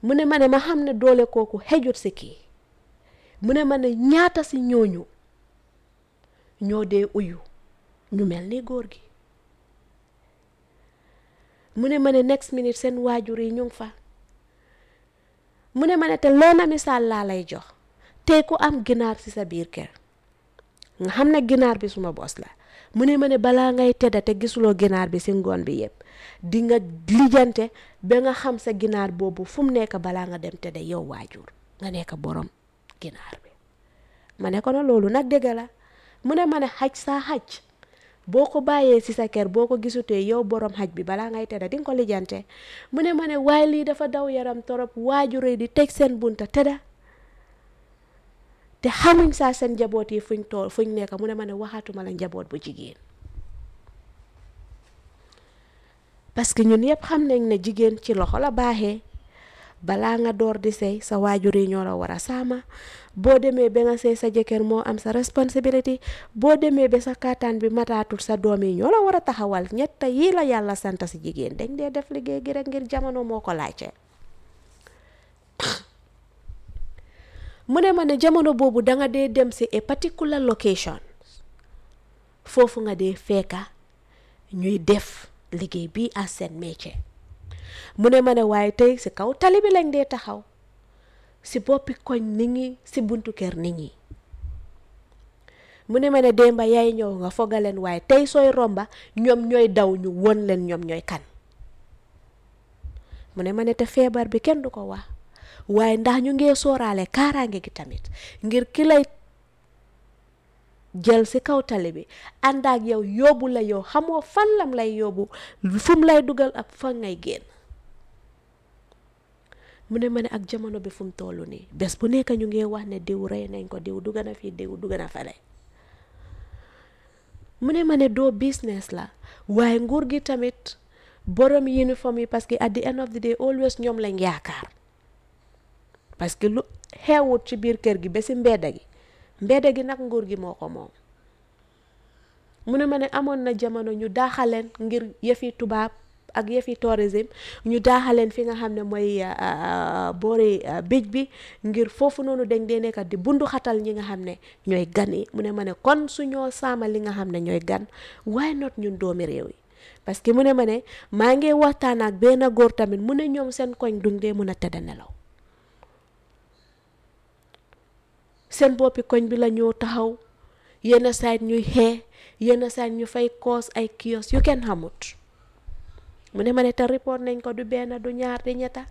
mu ne ma ne ma xam ne doole kooku xejut si kii mu ne ma ne ñaata si ñooñu ñoo dee uyu ñu mel ni góor gi mu ne ma ne next minute seen waajur yi ñu ngi fa mu ne ma ne te leena misaal laa lay jox tey ku am ginaar ci sa biir kër nga xam ne ginaar bi suma bos la mu ne ma ne balaa ngay tedda te gisuloo ginaar bi ci ngoon bi yépp di nga lijjante ba nga xam sa ginaar boobu fu mu nekk balaa nga dem tedda yow waajur nga nekk borom ginaar bi ma ne ko na loolu nag dëgg la mu ne ma ne xaj saa xaj boo ko bàyyee ci sa kër boo ko gisutee yow borom xaj bi balaa ngay tedda di nga ko lijjante mu ne ma ne waaye lii dafa daw yaram torop waajur yi di teg seen bunta tedda te xamuñ saa seen njaboot yi fuñ tool fuñ nekk mu ne ma ne waxaatuma la njaboot bu jigéen parce que ñun yëpp xam nañ ne jigéen ci loxo la baaxee balaa nga door di sëy sa waajur yi ñoo la war a saama boo demee ba nga sëy sa jëkkër moo am sa responsibility boo demee ba sa kàttan bi mataatul sa doom yi ñoo la war a taxawal ñett yii la yàlla sant si jigéen dañ dee def liggéey gi rek ngir jamono moo ko laajte mu ne ma ne jamono boobu danga dee dem si a particular location foofu nga dee fekka ñuy def liggéey bii as seen métier mu ne ma ne waaye tey si kaw tali bi lañ dee taxaw si boppi koñ nit ñi si buntu kër nit ñi mu ne ma ne démba yaay ñëw nga fogaleen waaye tey sooy romba ñoom ñooy daw ñu won leen ñoom ñooy kan mu ne ma ne te feebar bi kenn du ko wax waaye ndax ñu ngee sooraale kaaraange gi tamit ngir ki lay jël si kaw tali bi ànd ak yow yóbbu la yow xamoo fan lam lay yóbbu fu mu lay dugal ak fan ngay génn mu ne ma ne ak jamono bi fu mu toll nii bés bu nekk ñu ngi wax ne diw rey nañ ko diw dugg na fii diw dugg na fale mu ne ma ne doo business la waaye nguur gi tamit borom uniforme yi parce que at the end of the day always ñoom lañ yaakaar parce que lu xeewut ci biir kër gi ba si mbedda gi mbedda gi nag nguur gi moo ko moom mu ne ma ne amoon na jamono ñu daaxaleen ngir yëfi tubaab ak yëfi tourisme ñu daaxaleen fi nga xam ne mooy boori bij bi ngir foofu noonu dañ dee nekkat di bundu xatal ñi nga xam ne ñooy gan yi mu ne ma ne kon su ñoo saama li nga xam ne ñooy gan waaye not ñun doomi réew yi parce que mu ne ma ne maa ngi waxtaan ak benn góor tamit mu ne ñoom seen koñ duñ dee mun a tëdd nelaw seen boppi koñ bi la ñoo taxaw yenn saay ñuy xee yenn saay ñu fay koos ay kios yu kenn xamut mu ne ma ne te report nañ ko du benn du ñaar di ñetta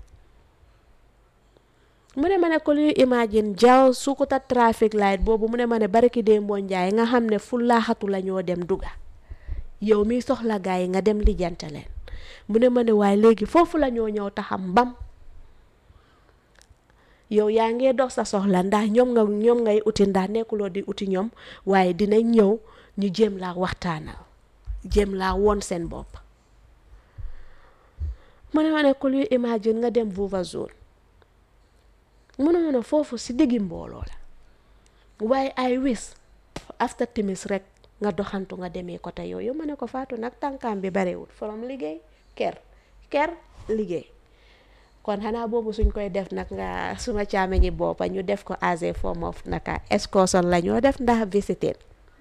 mu ne ma ne ko luy imagine jaw sukuta traffic light boobu mu ne ma ne bariki dee mboo njaay nga xam ne fu laaxatu la ñoo dem duga yow miy soxla gaa yi nga dem lijjante leen mu ne ma ne waaye léegi foofu la ñoo ñëw taxam mbam yow yaa ngee dox sa soxla ndax ñoom nga ñoom ngay uti ndax nekkuloo di uti ñoom waaye dinañ ñëw ñu jéem laa waxtaanal jéem laa woon seen bopp mu ne ma ne ku luy imagine nga dem Vuva zone mu ne ma ne foofu si diggi mbooloo la waaye ay wis after timis rek nga doxantu nga demee côté yooyu ma ne ko faatu nag tànkaam bi barewul from liggéey ker ker liggéey kon xanaa boobu suñ koy def nag nga suma caame ñi boppa ñu def ko as a form of naka excursion la ñoo def ndax visiter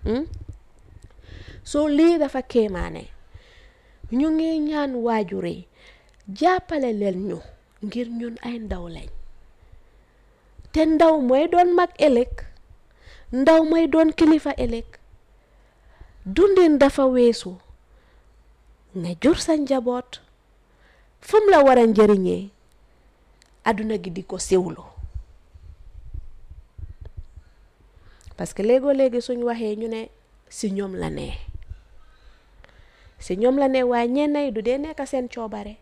soo lii dafa kéemaane ñu ngi ñaan waajur yi jàppale leen ñu ngir ñun ay ndaw lañ te ndaw mooy doon mag ëllëg ndaw mooy doon kilifa ëllëg dundin dafa weesu nga jur sa njaboot fu mu la war a njëriñee àdduna gi di ko siwlu parce que léegoo léegi suñ waxee ñu ne si ñoom la nee si ñoom la nee waaye ñenn yi du dee nekk seen coobare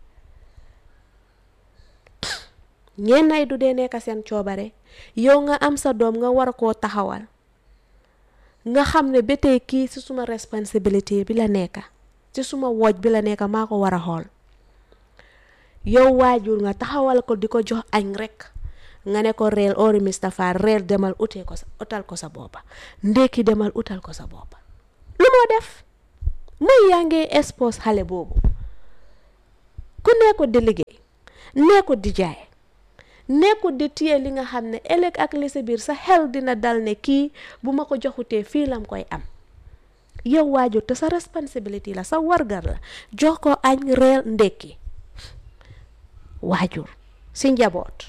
ñenn yi du dee nekk seen coobare yow nga am sa doom nga war koo taxawal nga xam ne ba tey kii ci suma responsibility bi la nekk ci suma wooj bi la nekk maa ko war a xool yow waajur nga taxawal ko di ko jox añ rek nga ne ko reel ori Mustapha reel demal utee ko sa utal ko sa boppa ndékki demal utal ko sa boppa lu moo def muy yaa ngi expose xale boobu ku nekkut di liggéey nekkut di jaay nekkut di téye li nga xam ne ëllëg ak li si biir sa xel dina dal ne kii bu ma ko joxutee fii lam koy am yow waajur te sa responsibility la sa wargar la jox ko añ reer ndekki waajur si njaboot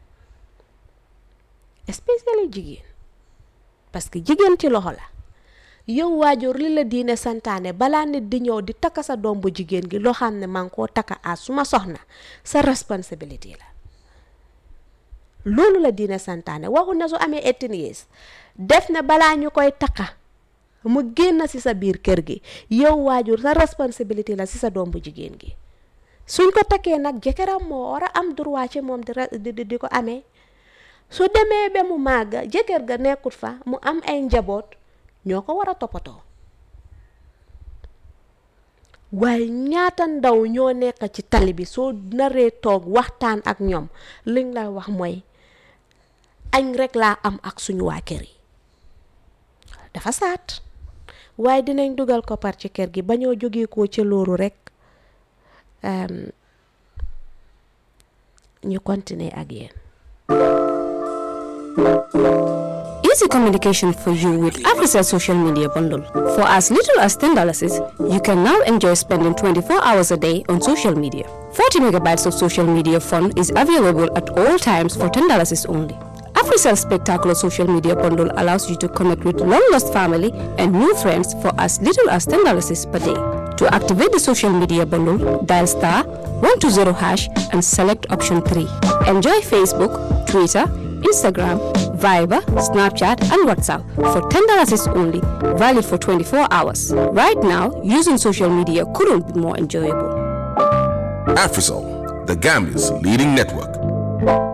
especially jigéen parce que jigéen ci loxo la yow waajur li la diine santaane balaa nit di ñëw di takka sa doom bu jigéen gi loo xam ne maa ngi koo takka a suma soxna sa responsibility la loolu la diine santaane waxu na su amee eighteen years def na balaa ñu koy takka mu génn si sa biir kër gi yow waajur sa responsibility la si sa doom bu jigéen gi suñ ko takkee nag jëkkëram moo war a am droit ci moom di di di ko amee su demee ba mu màgg jëkkër ga nekkut fa mu am ay njaboot ñoo ko war a toppatoo waaye ñaata ndaw ñoo nekk ci tali bi soo naree toog waxtaan ak ñoom liñ lay wax mooy añ rek laa am ak suñu waa kër yi dafa saat waaye dinañ dugal ko par ci kër gi ba ñoo jógee ko ci loolu rek ñu continuer ak yéen Easy communication for you with Africell social media bundle. For as little as $10, you can now enjoy spending 24 hours a day on social media. 40 megabytes of social media fun is available at all times for $10 only. Africell's spectacular social media bundle allows you to connect with long-lost family and new friends for as little as $10 per day. To activate the social media bundle, dial star 120 hash and select option 3. Enjoy Facebook, Twitter, Instagram, Viber, Snapchat, and WhatsApp for $10 is only, valid for 24 hours. Right now, using social media couldn't be more enjoyable. Afrisol, the Gambia's leading network.